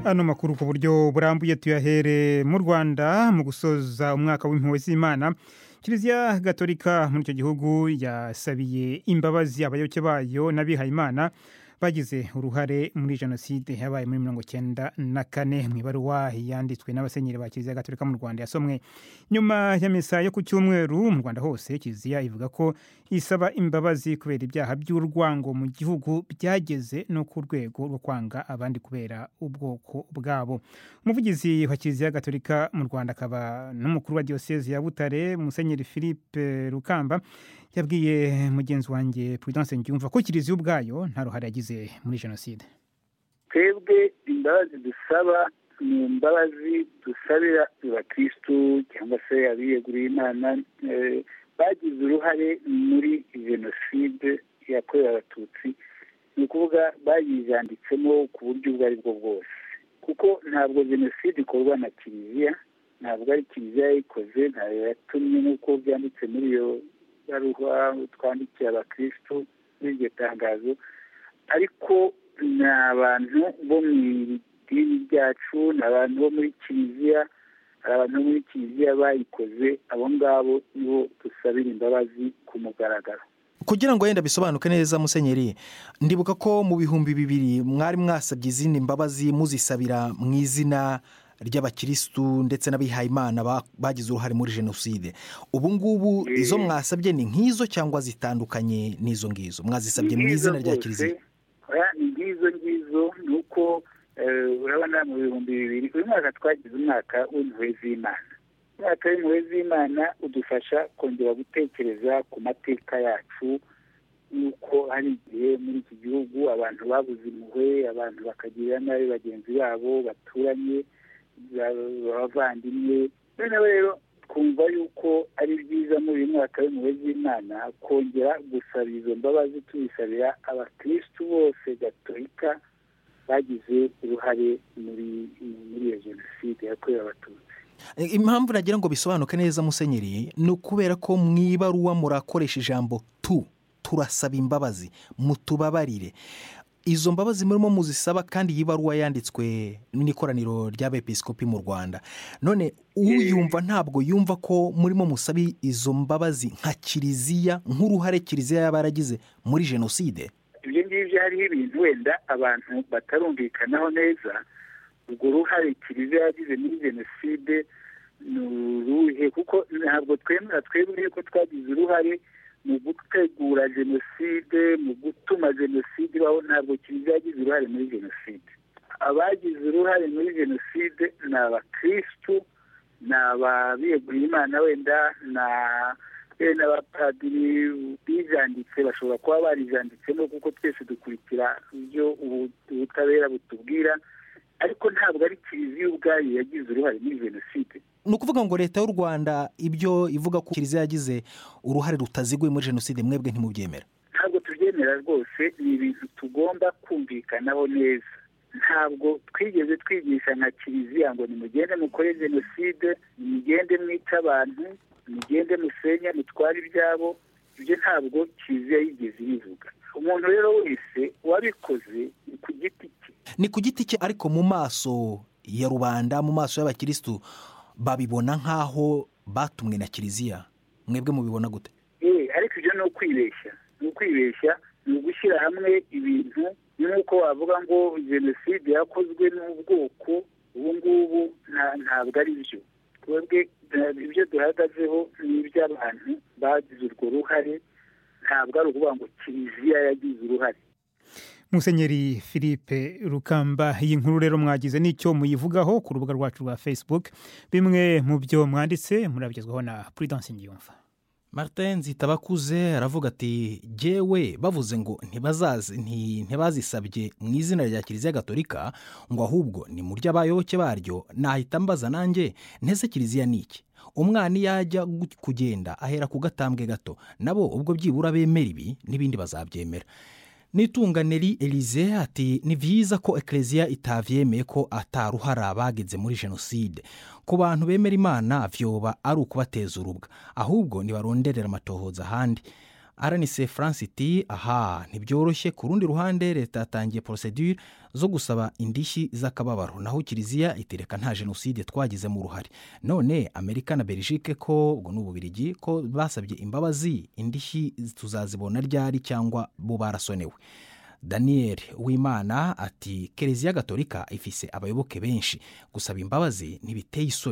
ano makuru ku buryo burambuye tuyahere mu rwanda mu gusoza umwaka w'impuhwe z'imana kiliziya gatolika muri icyo gihugu yasabiye imbabazi abayoboke bayo n'abihayimana bagize uruhare muri jenoside yabaye muri mirongo icyenda na kane mu ibaruwa yanditswe n'abasenyeri ba kiliziya gatolika mu rwanda yasomwe nyuma ya misa yo ku cyumweru mu rwanda hose kiliziya ivuga ko isaba imbabazi kubera ibyaha by'urwango mu gihugu byageze no ku rwego rwo kwanga abandi kubera ubwoko bwabo umuvugizi wa kiliziya gatolika mu rwanda akaba n'umukuru wa diyoseze ya butare musenyeri philippe rukamba yabwiye mugenzi wanjye prudence ndyumva ko kiliziya ubwayo nta ruhare yagize muri jenoside twebwe imbabazi dusaba ni imbabazi dusabira abakirisitu cyangwa se abiyeguriye imana bagize uruhare muri jenoside yakorewe abatutsi ni ukuvuga bayijanditsemo ku buryo ubwo ari bwo bwose kuko ntabwo jenoside ikorwa na kiliziya ntabwo ari kiliziya yayikoze ntayo yatumye nk'uko byanditse muri iyo baruwa twandikiye abakirisitu muri iryo tangazo ariko ni abantu bo mu idini ryacu ni abantu bo muri kiliziya hari abantu bo muri kiliziya bayikoze abo ngabo nibo dusabira imbabazi ku mugaragaro kugira ngo wenda bisobanuke neza musenyeri ndibuka ko mu bihumbi bibiri mwari mwasabye izindi mbabazi muzisabira mu izina ry'abakirisitu ndetse n'abihayimana bagize uruhare muri jenoside ubu ngubu izo mwasabye ni nk'izo cyangwa zitandukanye n'izo ngizo mwazisabye mu izina rya kiliziya ni nk'izo ngizo ni uko urabona mu bihumbi bibiri uyu mwaka twagize umwaka w'impuhwe z'imana umwaka w'impuhwe z'imana udufasha kongera gutekereza ku mateka yacu y'uko hari igihe muri iki gihugu abantu babuze impuhwe abantu bakagirira nabi bagenzi babo baturanye abavandimwe noneho rero twumva yuko ari byiza muri uyu mwaka w'impuhwe z'imana kongera gusaba izo mbabazi tubisabira abakirisitu bose gatolika bagize uruhare muri iyo jenoside yakorewe abatutsi impamvu nagira ngo bisobanuke neza musenyeri ni ukubera ko mu ibaruwa murakoresha ijambo tu turasaba imbabazi mutubabarire izo mbabazi murimo muzisaba kandi iyi baruwa yanditswe n'ikoraniro ry'abepiskopi mu rwanda none uyumva ntabwo yumva ko murimo musaba izo mbabazi nka kiliziya nk'uruhare kiliziya yaba yaragize muri jenoside ibyo ngibyo hariho ibintu wenda abantu batarumvikanaho neza urwo ruhare kiliziya yagize muri jenoside ni uruhe kuko ntabwo twemera twebwe ko twagize uruhare mu gutegura jenoside mu gutuma jenoside ibaho ntabwo kiliziya yagize uruhare muri jenoside abagize uruhare muri jenoside ni abakirisitu ni ababiyeguriye imana wenda ni abapadiri bijanditse bashobora kuba barijanditsemo kuko twese dukurikira ibyo ubutabera butubwira ariko ntabwo ari kiliziya ubwayo yagize uruhare muri jenoside ni ukuvuga ngo leta y'u rwanda ibyo ivuga ko kiliziya yagize uruhare rutaziguye muri jenoside mwebwe ntimubyemera ntabwo tubyemera rwose ni ibintu tugomba kumvikanaho neza ntabwo twigeze twigisha nka kiliziya ngo nimugende mukore jenoside nimugende mwice abantu nimugende musenye mutware ibyabo ibyo ntabwo kiliziya yigeze ibivuga umuntu rero wese wabikoze ni ku giti cye ni ku giti cye ariko mu maso ya rubanda mu maso y'abakirisitu babibona nk'aho batumwe na kiliziya mwebwe mubibona gute ariko ibyo ni ukwibeshya ni ukwibeshya ni ugushyira hamwe ibintu nk'uko wavuga ngo jenoside yakozwe n'ubwoko ubu ngubu ntabwo ari byo twebwe ibyo duhagazeho ni iby'abantu bagize urwo ruhare ntabwo ari ukuvuga ngo kiliziya yagize uruhare musenyeri philippe rukamba iyi nkuru rero mwagize n'icyo muyivugaho ku rubuga rwacu rwa facebook bimwe mu byo mwanditse murabigezwaho na prudence ngiyumva martin nzitabakuze aravuga ati jyewe bavuze ngo ntibazisabye mu izina rya kiliziya gatolika ngo ahubwo ni mu ry'abayoboke baryo nahita mbaza nanjye ntese kiliziya ni iki umwana iyo ajya kugenda ahera ku gatambwe gato nabo ubwo byibura bemera ibi n'ibindi bazabyemera nitunganeri elize ati ni byiza ko ekereziya itabyemeye ko ataruhara bagenze muri jenoside ku bantu bemera imana byoba ari ukubateza urubwa ahubwo ntibaronderera amatohoza ahandi aranise france iti aha ntibyoroshye ku rundi ruhande leta yatangiye porosedure zo gusaba indishyi z'akababaro naho kiliziya itereka nta jenoside twagizemo uruhare none amerika na belgique ko ubwo ni ububirigi ko basabye imbabazi indishyi tuzazibona ryari cyangwa bo barasonewe daniel wimana ati kereziya gatolika ifise abayoboke benshi gusaba imbabazi ntibiteye isoni